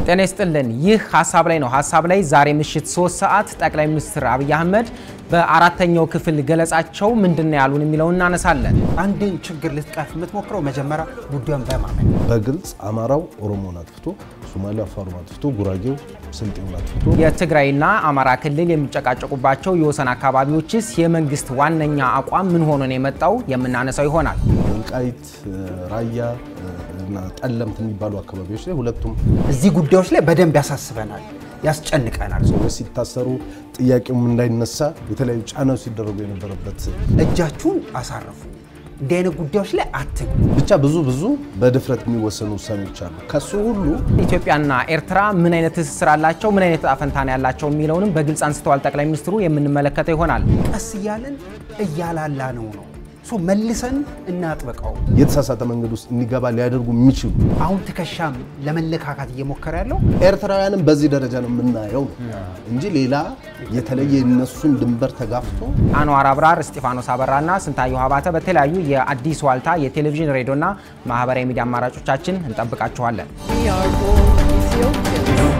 ጤና ይስጥልን። ይህ ሀሳብ ላይ ነው። ሀሳብ ላይ ዛሬ ምሽት ሶስት ሰዓት ጠቅላይ ሚኒስትር አብይ አህመድ በአራተኛው ክፍል ገለጻቸው ምንድን ነው ያሉን የሚለውን እናነሳለን። አንድን ችግር ልትቀርፍ የምትሞክረው መጀመሪያ ጉዳዩን በማመን በግልጽ አማራው ኦሮሞን አጥፍቶ፣ ሶማሌው አፋሩን አጥፍቶ፣ ጉራጌው ስልጤውን አጥፍቶ የትግራይና አማራ ክልል የሚጨቃጨቁባቸው የወሰን አካባቢዎችስ የመንግስት ዋነኛ አቋም ምን ሆኖ ነው የመጣው የምናነሳው ይሆናል። ወልቃይት፣ ራያ እና ጠለምት የሚባሉ አካባቢዎች ላይ ሁለቱም እዚህ ጉዳዮች ላይ በደንብ ያሳስበናል፣ ያስጨንቀናል። ሰዎች ሲታሰሩ ጥያቄውም እንዳይነሳ የተለያዩ ጫናዎች ሲደረጉ የነበረበት እጃችሁን አሳርፉ። እንዲህ አይነት ጉዳዮች ላይ አትግቡ። ብቻ ብዙ ብዙ በድፍረት የሚወሰኑ ውሳኔዎች አሉ። ከሱ ሁሉ ኢትዮጵያና ኤርትራ ምን አይነት ትስስር አላቸው፣ ምን አይነት ዕጣ ፈንታ ነው ያላቸው የሚለውንም በግልጽ አንስተዋል ጠቅላይ ሚኒስትሩ። የምንመለከተው ይሆናል። ቀስ እያለን እያላላ ነው ነው ሶ መልሰን እናጥብቀው። የተሳሳተ መንገድ ውስጥ እንዲገባ ሊያደርጉ የሚችሉ አሁን ትከሻም ለመለካካት እየሞከረ ያለው ኤርትራውያንም በዚህ ደረጃ ነው የምናየው እንጂ ሌላ የተለየ የነሱን ድንበር ተጋፍቶ አንዋር አብራር፣ እስጢፋኖስ አበራና ስንታየሁ ሀባተ በተለያዩ የአዲስ ዋልታ የቴሌቪዥን ሬዲዮና ማህበራዊ ሚዲያ አማራጮቻችን እንጠብቃችኋለን። We are all Ethiopians.